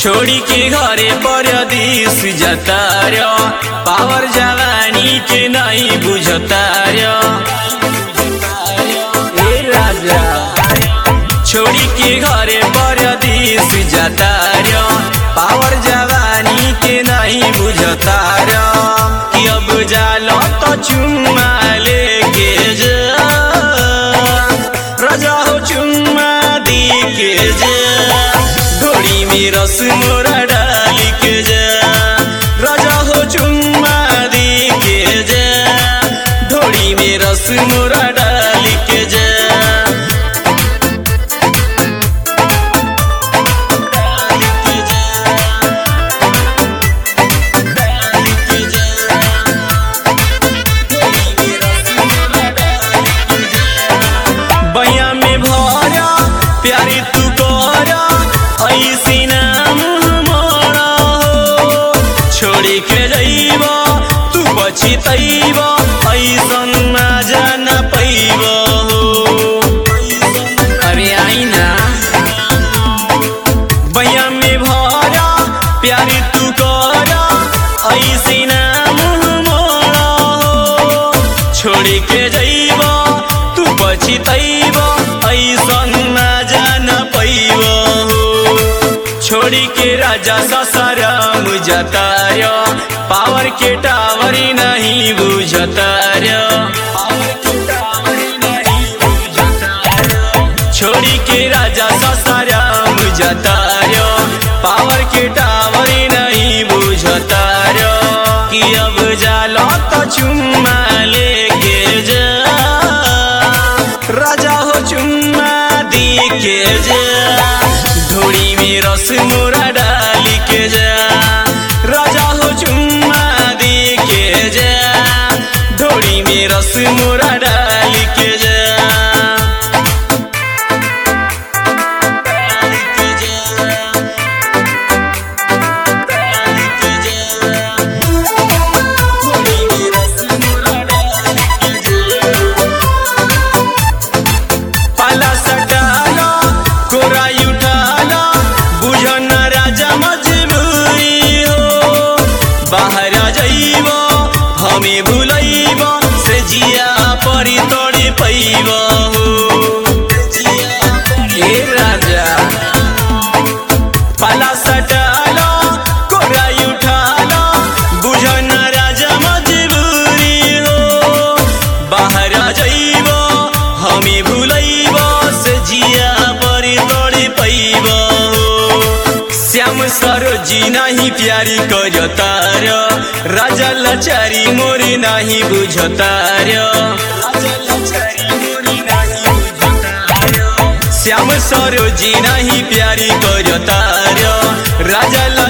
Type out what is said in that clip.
छोड़ी के घरे परदेश जतार पावर जवानी के नहीं बुझतार ए राजा छोड़ी के घरे परदेश जतार पावर जवानी के नहीं बुझतार कि अब जालो तो चुम्मा लेके जा राजा हो चुम्मा दी के जा ढोड़ी में रस मोरा डाली के जा राजा हो चुम्मा दी के जा ढोड़ी में रस मोरा डाली के जा डाली के जा डाली के जा ढोड़ी में रस मोरा डाली के जा बया में भरा प्यारी तू करा ऐसी नाम हमारा हो छोड़ी के जइब तू पछितैब ऐसन मजा न पैब हो अरे आई ना बया में भरा प्यारी तू करा ऐसी नाम हमारा हो छोड़ी के जइब तू पछितैब ऐसन मजा न पैब हो छोड़ी के राजा ससरम जतार पावर के टावर नहीं बुझतार छोड़ी के राजा ससरम जतार पावर के टावर नहीं बुझतार कि अब जालो तो चुम्मा लेके जा राजा हो चुम्मा दी के जा ढोड़ी में रस मोरा डाली के जा राजा हो चुम्मा दी के जा ढोड़ी में रस मोरा डाली के जा डाली के जा डाली के जा ढोड़ी में रस मोरा डाली के जा पाला सटाला कोराई उठाला बुझन राजा मजबूरी हो बाहर जाइब हमें भूलैब से जिया परी तोड़ी पैब हो ए राजा पाला सटाला कोराई उठाला बुझन राजा मजबूरी हो बाहर जाइब हमें भूलैब से जिया परी तोड़ी पैब श्याम सरोजी नहीं प्यारी करतार राजा लचारी मोरी नहीं बुझतार श्याम सरोजी नहीं प्यारी करतार राजा